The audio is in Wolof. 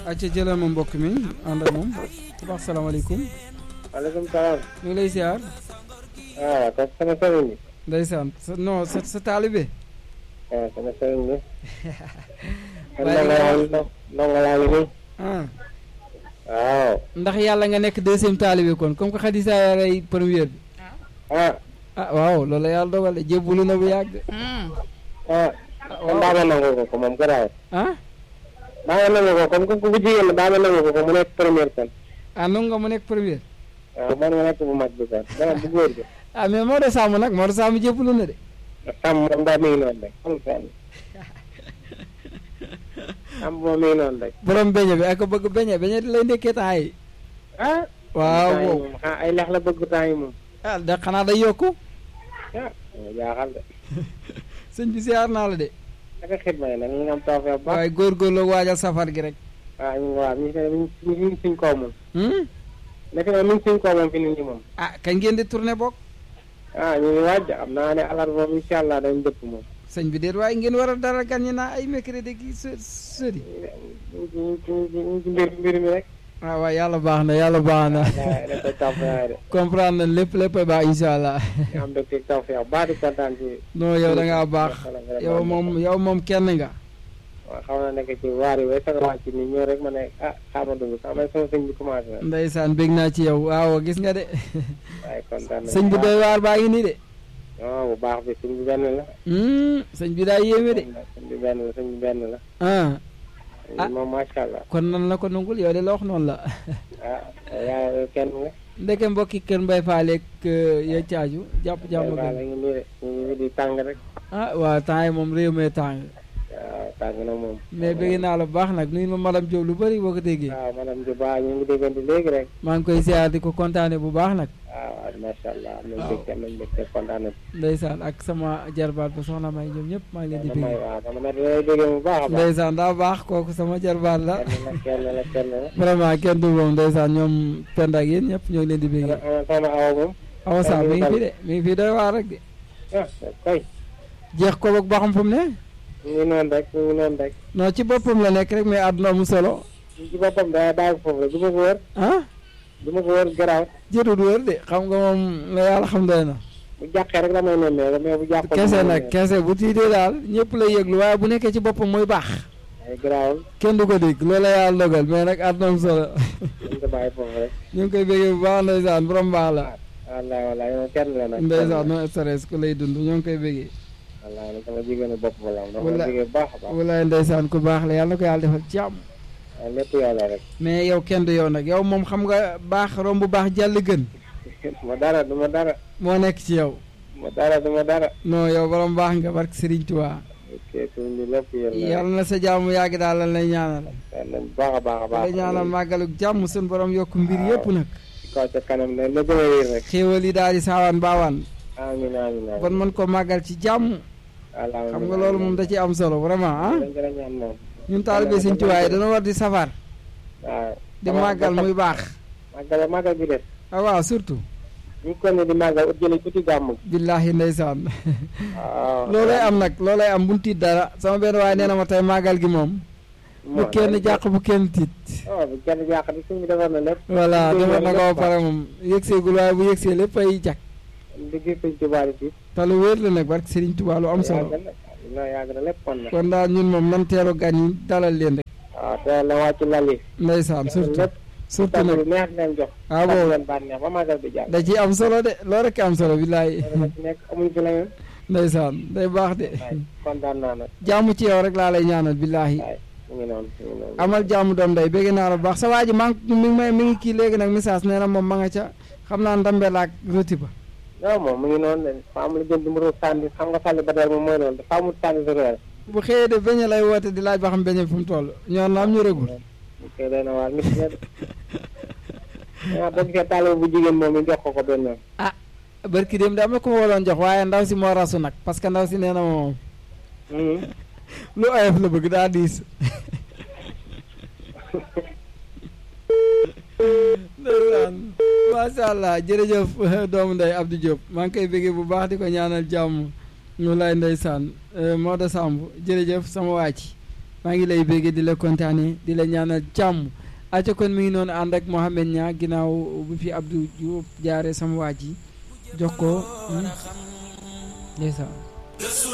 acca jëlal ma mbokk mi ànd ak moom ku baax salaamaaleykum maaleykum salaam. ñu ngi lay siyaar ah kooku sama sëriñ bi. ndeysaan sa non sa sa taalibe ah sama sëriñ bi. Waaye ndongo laa ngi ndongo laa ngi nii. ah waaw. ndax yàlla nga nekk deuxième taalibe kon comme que Xadisa yaray première bi ah ah waaw loolu la yàlla dogal de jébbalu na bu yàgg ah. kon daa ma nangu ko ko moom garaawul. ah daa ma nangu ko comme que bu jigéen la daa ma nangu ko ko mu nekk première kon. ah nangu nga mu nekk première waaw man ma nekk bu mag bi kon dama bu góor bi. ah mais Maodo Samb nag Maodo Samb jébbalu na de sàmm moom daa mi ngi noonu rek amul fenn. sàmm moom mi ngi noonu rek. borom beñe bi ak ko bëgg beñe beñe di lay ndekkee temps yi ah. waaw temps yi wow moom ah ay lex la bëgg temps yi moom. ah da xanaa day yokku ah ma jaaxal de. sëñ bi siyaar naa la de naka xidma yi nag ñu ngi am tawfeex bu baax. waaye góorgóorlu waajal safar gi rek waaw ñu ngi waaw ñu ngi ñu ngi suñ kaw moom. hmm? nekk na ñu ngi suñ kaw moom fi nit ñi moom. ah kañ ngeen di tourné bokk ah ñu ngi waaj xam naa ne alarba moom incha allah dañ dëpp moom. sëñ bi déet waaye ngeen war a dara gan ñi naa ay mercredi ki së sëri ñu ngi ci ñu ngi ci ñu ngi ci mbir mbir mi rek. ah waaw yàlla baax na yàlla baax na waaw da koy tawfeex de. comprendre na lépp lépp baax incha allah ñu am dëkk tawfeex bu baax di kontaan ci. non yow da ngaa baax yow moom yow moom kenn nga waaw xaw na nekk ci waar yi way sax wàcc ni ñëw rek ma ne ah xaaral dugg sax may sama sëñ bi commencé na. ndeysaan bég naa ci yow waaw gis nga de waaye kontaan nañu sëñ bi doy waar baa ngi nii de non bu baax bi sëñ bi benn la. Hmm, sëñ bi daa yéeme de sëñ bi benn la sëñ bi benn la. ah Ah. moom macha allah. kon nan la ko nungul yow de la wax noonu la ah yaa kenn nga. ndeke mbokki kër Mbay Faaleeg ya caaju jàpp jàmm waaw gën la ngi nii de ñu ngi nii di tàng rek. ah waaw temps yi moom réew mee tàng waaw tàng na moom. mais bëgg naa la bu baax nag nuyu ma madame Diop lu bëri boo ko déggee waaw madame Diba ñu ngi déggante léegi rek. maa ngi koy ziar di ko kontaane bu baax nag waaw waaw macha allah am nañu Waaw. mbégte am nañu mbégte kontaan nañu. ndeysaan ak sama jarbaat ba soxna may ñoom ñëpp maa ngi leen di damay bëgg waaw dama ne lay déggee bu baax a baax. ndeysaan daa baax kooku sama jarbaat la kenn la kenn la kenn la. vraiment kenn du moom ndeysaan ñoom pend ak yéen ñëpp ñoo ngi leen di bëgg ana ana soxna Awa moom. awa sa mi ngi fi de mi ngi fi doy waar rek de ah kay. jeex ko boog ba xam fu mu ne ñu ngi noonu rek ñu ngi noonu rek. non ci boppam la nekk rek mais àdduna mu solo ñu ci boppam daa bàyyi foofu rek du ma ko wër. ah du ma ko wër garaaw. jërul wër de xam nga moom la yàlla xam doy na bu jàqee rek damay nemmee mais bu jàqul. kese nag kese bu tiitee daal ñëpp lay yëglu waaye bu nekkee ci boppam mooy baax ay garaawul kenn du ko dégg loolu la yàlla dogal mais nag àdduna mu solo ñu ko bàyyi foofu rek. ñu ngi koy bëggee bu baax ndeysaan borom baax la wallaay wallaay yow kenn la nag. ndeysaan no stress ku lay dund ñoo ngi koy bëggee wallaay nag sama jigéenu bopp la am. dama Wala- jigéen bu baax a baax. walaay ndeysaan ku baax la yàlla na ko yàlla defal jàmm waaw lépp yow la rek. mais yow kenn du yow nag yow moom xam nga baax romb baax jàll gën ma dara du ma dara. moo nekk ci yow ma dara du ma dara. non yow borom baax nga barke Serigne Touba ok suñ bi lépp yéen la. yàlla na sa jàmm yàgg daal lan lay ñaanal yàlla nañ baax a baax a baax. la ñaanal màggaluk jàmm suñu borom yokk mbir Waaw. yëpp nag ci kaw ca kanam ne la gën a wér rek. xéewal yi daal di saawaan baawaan amiin amiin amiin. kon mën ko màggal ci jàmm Allahumma xam nga loolu moom da ci am solo vraiment ah dañ gën a ñaan moom. ñun taalibe Sëñ Tuubaa yi dañoo war di safar waaw. di màggal muy baax màggal màggal bi des. ah waaw surtout ñu ko ne di màggal ut jëlee tuuti gàmm. billaahi ndeysaan waaw. loolay am nag loolay am bu mu tiit dara sama benn waaye nee na ma tey màggal gi moom bu kenn jàq bu kenn tiit oh bu kenn jàq di suñ bi defar na lépp. voilà defar na ko ba pare moom yëgseegul waaye bu yëgsee lépp ay jag digg sëñ Tuubaa di te lu wér la nag barke Serigne Touba lu am solo yàgg na yàgg na lépp kon na. kon daal ñun moom nan teeru gan yi dalal leen rek waaw teel na wàcc lal yi. ndeysaan surtout lépp surtout tànn nag lu neex leen jox. ah tànn boobu leen bànneex ba màggal bi jàll. da ciy am solo de loolu rek am solo billaay loolu nag nekk amuñ fi leneen. ndeysaan day baax de waaye kontaan naa nag. jàmm ci yow rek laa lay ñaanal billaahi waaye mu ngi noonu mu ngi noonu. amal jàmm doom day bégg naa la bu baax sa waa ji maa ngi mi ngi may mi ngi kii léegi nag message nee na moom ma nga ca xam naa ndambe laak roti ba non moom mu ngi noonu de faa mu la jënd mu sànni xam nga sànni ba dara moom mooy loolu dafa amul sànni sa réer. bu xëyee de beñe lay woote di laaj ba xam beñe fu mu toll ñoor naam ñu rëgul mu koy doy na waar nit ñi de. ah boo gisee taalibe bu jigéen moom ñu jox ko ko benn yoon. barki dem de am na ko ma waroon jox waaye ndaw si moo rasu nag parce que ndaw si nee na ma moom Mhm. lu oyof la bëgg daa diis ndeysaan macha allah jërëjëf doomu ndey Abdou Diop maa ngi koy bëggee bu baax di ko ñaanal jàmm ñu lay ndeysaan Maodo Samb jërëjëf sama waa ci maa ngi lay béggee di la kontaane di la ñaanal jàmm aca kon mi ngi noonu ànd ak Mohamed Nia ginnaaw bu fi Abdou Diouf jaare sama waa ji jox ko ndeysaan